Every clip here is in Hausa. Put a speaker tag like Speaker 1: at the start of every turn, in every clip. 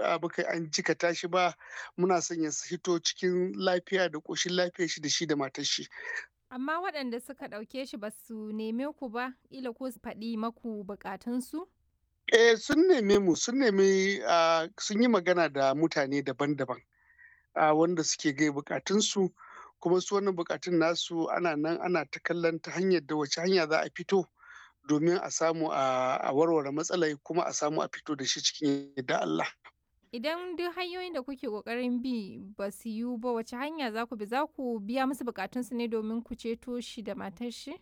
Speaker 1: baka an jikata shi ba muna son ya hito cikin lafiya da ƙoshin lafiya shi da shi da matar shi.
Speaker 2: Amma waɗanda suka ɗauke shi ba su neme ku ba, ila ko su faɗi maku buƙatunsu?
Speaker 1: Eh sun neme mu sun nemi sun yi magana da mutane daban-daban wanda suke gai buƙatunsu kuma su wannan buƙatun nasu ana nan ana ta kallon ta hanyar da wace hanya za a fito domin a samu a warware matsalai kuma a samu a fito da shi cikin yadda Allah.
Speaker 2: Idan duk hanyoyin da kuke ƙoƙarin bi ba su yiwu ba wace hanya za ku bi za ku biya musu buƙatunsu ne domin ku ceto shi da matar shi?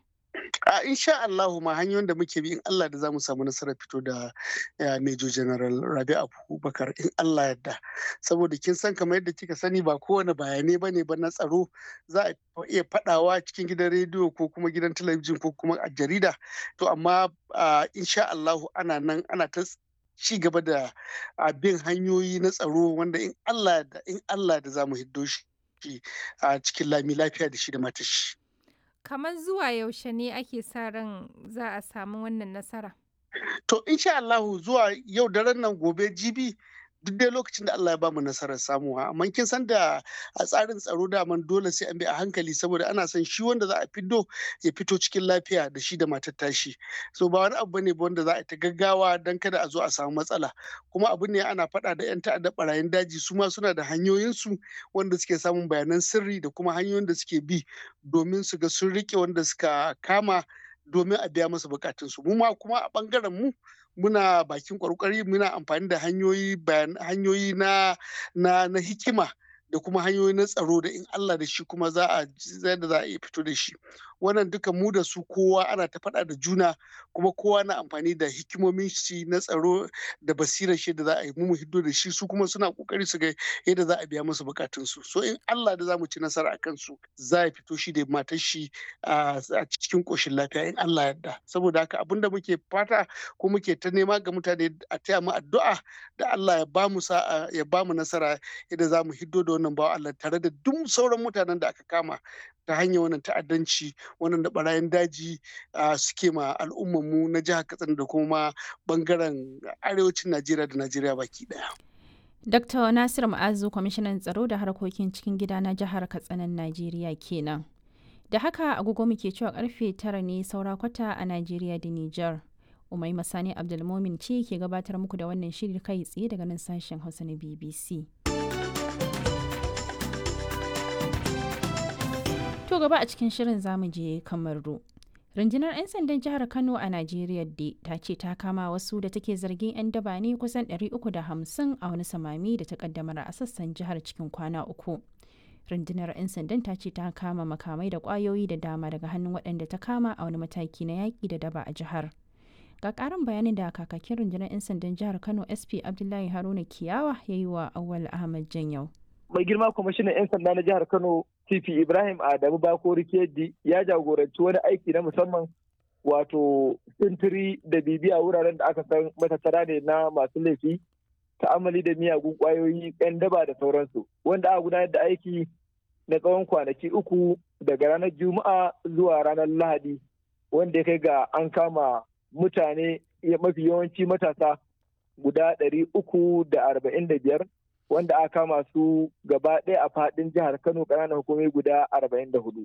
Speaker 1: A insha Allahu ma hanyoyin da muke bi in Allah da za mu samu nasarar fito da Major General Rabi Abubakar in Allah yadda. Saboda kin san kamar yadda kika sani ba kowane bayanai ba ne ba na tsaro za a iya faɗawa cikin gidan rediyo ko kuma gidan talabijin ko kuma a jarida. To amma insha Allahu ana nan ana ta ci gaba da bin hanyoyi na tsaro wanda in Allah da in Allah da za mu hiddo shi a cikin lami lafiya da shi da matashi.
Speaker 2: Kamar zuwa yaushe ne ake sa ran za a samu wannan nasara?
Speaker 1: To insha Allahu zuwa yau daren nan gobe jibi duk dai lokacin da Allah ya bamu nasarar samuwa amma kin san da a tsarin tsaro daman dole sai an bi a hankali saboda ana son shi wanda za a fiddo ya fito cikin lafiya da shi da matar tashi so ba wani abu ne ba wanda za a ta gaggawa dan kada a zo a samu matsala kuma abu ne ana faɗa da yan ta'adda barayin daji su ma suna da hanyoyin su wanda suke samun bayanan sirri da kuma hanyoyin da suke bi domin su ga sun rike wanda suka kama domin a biya masa bukatunsu mu ma kuma a bangaren mu muna bakin kwarkwari muna amfani da hanyoyi hanyoyi na na na hikima da kuma hanyoyi na tsaro da in Allah da shi kuma za a da za a iya fito da shi wannan duka mu da su kowa ana ta faɗa da juna kuma kowa na amfani da hikimomin shi na tsaro da basirar shi da za a yi mu hiddo da shi su kuma suna kokari su ga yadda za a biya musu bukatun su so in Allah da za mu ci nasara akan su za a fito shi da matar shi a cikin koshin lafiya in Allah yarda saboda haka abinda muke fata ko muke ta nema ga mutane a taya mu addu'a da Allah ya ba mu sa'a ya ba mu nasara yadda za mu hiddo da wannan bawa Allah tare da duk sauran mutanen da aka kama ta hanyar wannan ta'addanci wannan da barayin daji suke ma al'ummarmu na jihar Katsina da kuma bangaren arewacin Najeriya da Najeriya baki daya.
Speaker 3: Dr. Nasir Ma'azu kwamishinan tsaro da harkokin cikin gida na jihar Katsinan Najeriya kenan. Da haka agogo muke cewa karfe tara ne saura kwata a Najeriya da Nijar. Umai Masani Abdulmomin ce ke gabatar muku da wannan shiri kai tsaye daga nan sashen Hausa na BBC. To gaba a cikin shirin zamu je Kamaru. Rundunar 'yan sandan jihar Kano a Najeriya da ta ce ta kama wasu da take zargin 'yan daba ne kusan 350 a wani samami da ta kaddamar a sassan jihar cikin kwana uku. Rundunar 'yan sandan ta ce ta kama makamai da kwayoyi da dama daga hannun waɗanda ta kama a wani mataki na yaƙi da daba a jihar. Ga ƙarin bayanin da kakakin rundunar 'yan sandan jihar Kano SP Abdullahi Haruna Kiyawa ya yi wa Awal Ahmad Janyau.
Speaker 4: mai girma kwamishinan 'yan sanda na jihar kano tp ibrahim adamu bakori keji ya jagoranci wani aiki na musamman wato sintiri da bibiya wuraren da aka san matattara ne na masu laifi ta'amali da miyagun kwayoyi 'yan daba da sauransu wanda aka gudanar da aiki na tsawon kwanaki uku daga ranar juma'a zuwa ranar lahadi wanda ya kai ga an kama mutane mafi yawanci matasa guda ɗari uku da arba'in da biyar wanda aka kama su gaba ɗaya a faɗin jihar Kano ƙananan hukumai guda arba'in da hudu.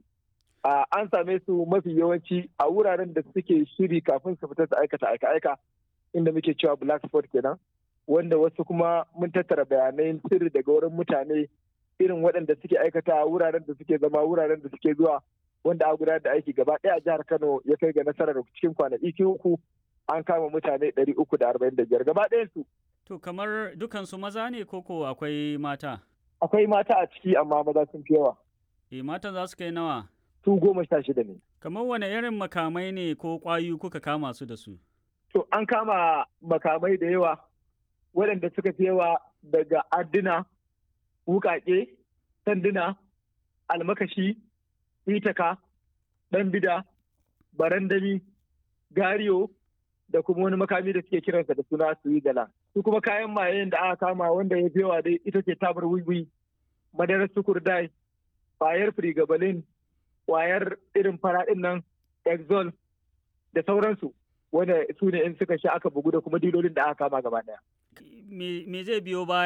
Speaker 4: An same su mafi yawanci a wuraren da suke shiri kafin su fita su aikata aika-aika inda muke cewa black spot kenan wanda wasu kuma mun tattara bayanai sirri daga wurin mutane irin waɗanda suke aikata wuraren da suke zama wuraren da suke zuwa wanda a gudanar da aiki gaba ɗaya a jihar Kano ya kai ga nasarar cikin kwanaki uku an kama mutane ɗari uku da arba'in da biyar gaba ɗayan su
Speaker 5: To kamar dukansu maza ne koko akwai mata?
Speaker 4: Akwai mata a ciki amma maza sun fi yawa.
Speaker 5: E matan za su kai nawa?
Speaker 4: Su goma sha shida ne.
Speaker 5: Kamar wane irin makamai ne ko ƙwayu kuka kama su da su?
Speaker 4: To an kama makamai da yawa waɗanda suka fi yawa daga adduna, wukaƙe, sanduna, almakashi, itaka, ɗan bida, barandami, gariyo, da kuma wani makami da suke kiransa da suna suwigala. Su kuma kayan mayen da aka kama wanda ya yawa dai ita ce tabar wiwi, madarar sukurdai, kwayar frigabalin, kwayar irin faraɗin nan, exol da sauransu. Wanda su ne in suka sha aka bugu da kuma dilolin da aka kama gaba ɗaya.
Speaker 5: Me zai biyo baya?